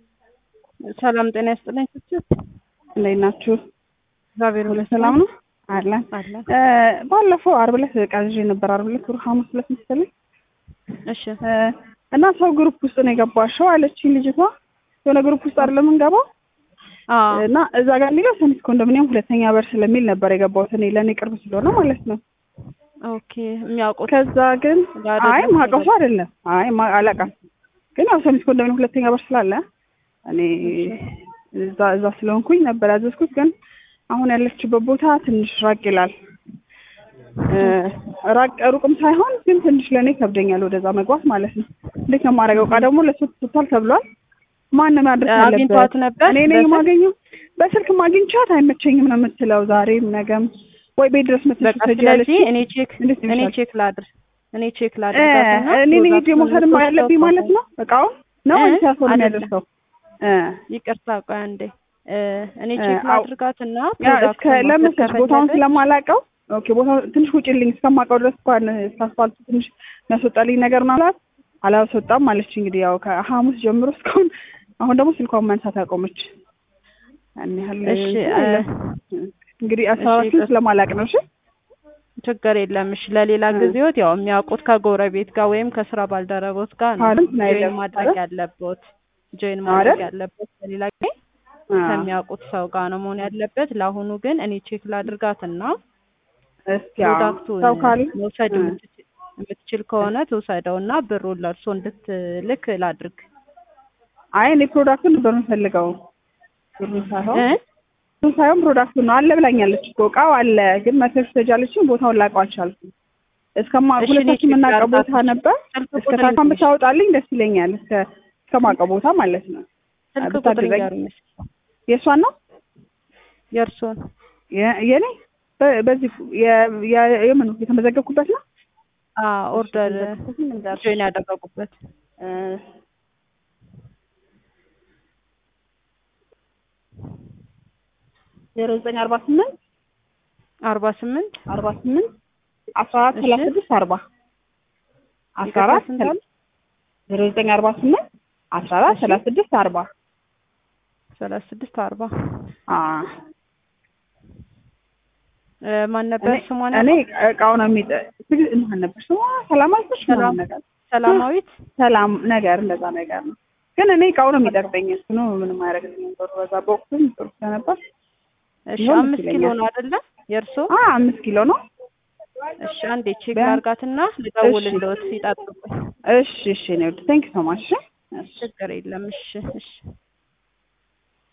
ሰላም ጤና ይስጥልኝ። ስችት እንዴት ናችሁ? እግዚአብሔር ሁሉ ይመስገን። ሰላም ነው አለን። አለን። እ ባለፈው ዓርብ ዕለት ዕቃ ይዤ ነበር። ዓርብ ዕለት ወር ሐሙስ ዕለት መሰለኝ እሺ እ እና ሰው ግሩፕ ውስጥ ነው የገባሽው አለችኝ ልጅቷ። የሆነ ግሩፕ ውስጥ አይደለም የምንገባው አዎ እና እዛ ጋር የሚለው ሰሚት ኮንዶሚኒየም ሁለተኛ በር ስለሚል ነበር የገባሁት እኔ ለእኔ ቅርብ ስለሆነ ማለት ነው። ኦኬ የሚያውቁት ከዛ ግን አይደለም አይ ማቀሱ አይደለም አይ ማ- አላውቅም ግን ያው ሰሚት ኮንዶሚኒየም ሁለተኛ በር ስላለ እኔ እዛ እዛ ስለሆንኩኝ ነበር ያዘዝኩት። ግን አሁን ያለችበት ቦታ ትንሽ ራቅ ይላል። እ ራቅ ሩቅም ሳይሆን ግን ትንሽ ለእኔ ከብደኛል ወደዛ መግባት ማለት ነው። እንዴት ነው የማደርገው? እቃ ደግሞ ለሱ ትቷል ተብሏል። ማንም ያድርስ አግኝቷት ያለበት ነበር እኔ ነኝ በስልክ? የማገኘው። በስልክ ማግኝቻት አይመቸኝም ነው የምትለው። ዛሬም ነገም ወይ ቤት ድረስ መጥተሽ በቃ ትሰጂ ስለዚህ ያለችኝ። እኔ ቼክ እንዴት እኔ ይሻላል? ቼክ ላድር እኔ ቼክ እ ላድርጋትና እኔ ነኝ ሄጄ ፕሮዳክቱን መውሰድ ሶስት ያለብኝ ሰው ማለት ነው እቃውን ነው እ? ወይስ ያ ሰው ነው አይደለም። የሚያደርሰው? እ ይቅርታ ቆይ አንዴ እ እኔ እ ቼክ አው- ላድርጋትና ያ እስከ ፕሮዳክቱን ለምን መውሰድ ስልሽ ቦታውን ከፈለገች ስለማላውቀው ኦኬ ቦታው ትንሽ ውጭልኝ እስከማውቀው ድረስ እንኳን እስከ አስፋልቱ ትንሽ የሚያስወጣልኝ ነገር ነው አላት። አላስወጣም አለች። እንግዲህ ያው ከሐሙስ ጀምሮ እስካሁን አሁን ደግሞ ስልኳን ማንሳት አቆመች። ያን ያህል እሺ እንትን እ የለም። እንግዲህ አሰራራችን ይቅር- ስለማላውቅ ነው። እሺ ችግር የለም። እሺ ለሌላ እ። ጊዜዎት ያው የሚያውቁት ከጎረቤት ጋር ወይም ከስራ ባልደረቦት ጋር ነው ካልን ነው ጆይን የለም ማድረግ አይደል? ያለቦት ጆይን ማድረግ አይደል? ያለቦት ለሌላ ጊዜ አ ከሚያውቁት ሰው ጋር ነው መሆን ያለበት። ለአሁኑ ግን እኔ ቼክ ላድርጋትና እስኪ አዎ፣ ፕሮዳክቱን ሰው ካለ መውሰድ እ። የምትችል የምትችል ከሆነ ትውሰደውና ብሩን ለእርሶ እንድትልክ ላድርግ አይ እኔ ፕሮዳክቱን ነበር የምፈልገው ብሩን ሳይሆን እ? ብሩን ሳይሆን ፕሮዳክቱን ነው አለ ብላኛለች እኮ እቃው አለ ግን መተሽ ትሄጃለችኝ ቦታውን ላውቀው አልቻልኩም እስከማ እሺ፣ እኔ ሁለታችን ቼክ የምናውቀው ቦታ ላድርጋት። ነበር ስልክ እስከ ቁጥር ታካም ይንገሩኝ። ብታወጣልኝ ደስ ይለኛል እስከ እስከማውቀው ቦታ ማለት ነው ስልክ ቁጥር ብታግዘኝ ይንገሩኝ እስኪ የእሷን ነው የእርሶን የ- የኔ በ- በዚህ የ- የ- የምኑ የተመዘገብኩበት ነው ኦርደር የተመዘገብኩበትን ልንገርሽ። ጆይን ያደረጉበት እ ዜሮ ዘጠኝ አርባ ስምንት አርባ ስምንት አርባ ስምንት አስራ አራት እሺ። ሰላሳ ስድስት አርባ አስራ ይቅርታ አራት ስንት አለ? ዜሮ ዘጠኝ አርባ ስምንት አስራ አራት እሺ። ሰላሳ ስድስት አርባ ሰላሳ ስድስት አርባ አ እ፣ ማን ነበር እኔ ስሟን እኔ ያልኩት? እቃው ነው የሚጠ ትግ- ማን ነበር ስሟ ሰላማዊት ነች ሰላም- ምናምን ነገር ሰላማዊት ሰላም ነገር እንደዛ ነገር ነው ግን እኔ እቃው ነው የሚጠቅመኝ እሱ ነው ምንም አያደርግልኝም ጥሩ በዛ በወቅቱም ጥሩ ስለነበር እሺ ቢሆን ደስ አምስት ኪሎ ይለኛል። ነው አይደለ የእርሶ አ አምስት ኪሎ ነው እሺ አንዴ ቼክ ቢያንስ- ላርጋትና ልደውልልዎት ይጠብቁኝ እሺ እሺ ነው ቴንክ ሶ ማች እሺ ችግር የለም እሺ እሺ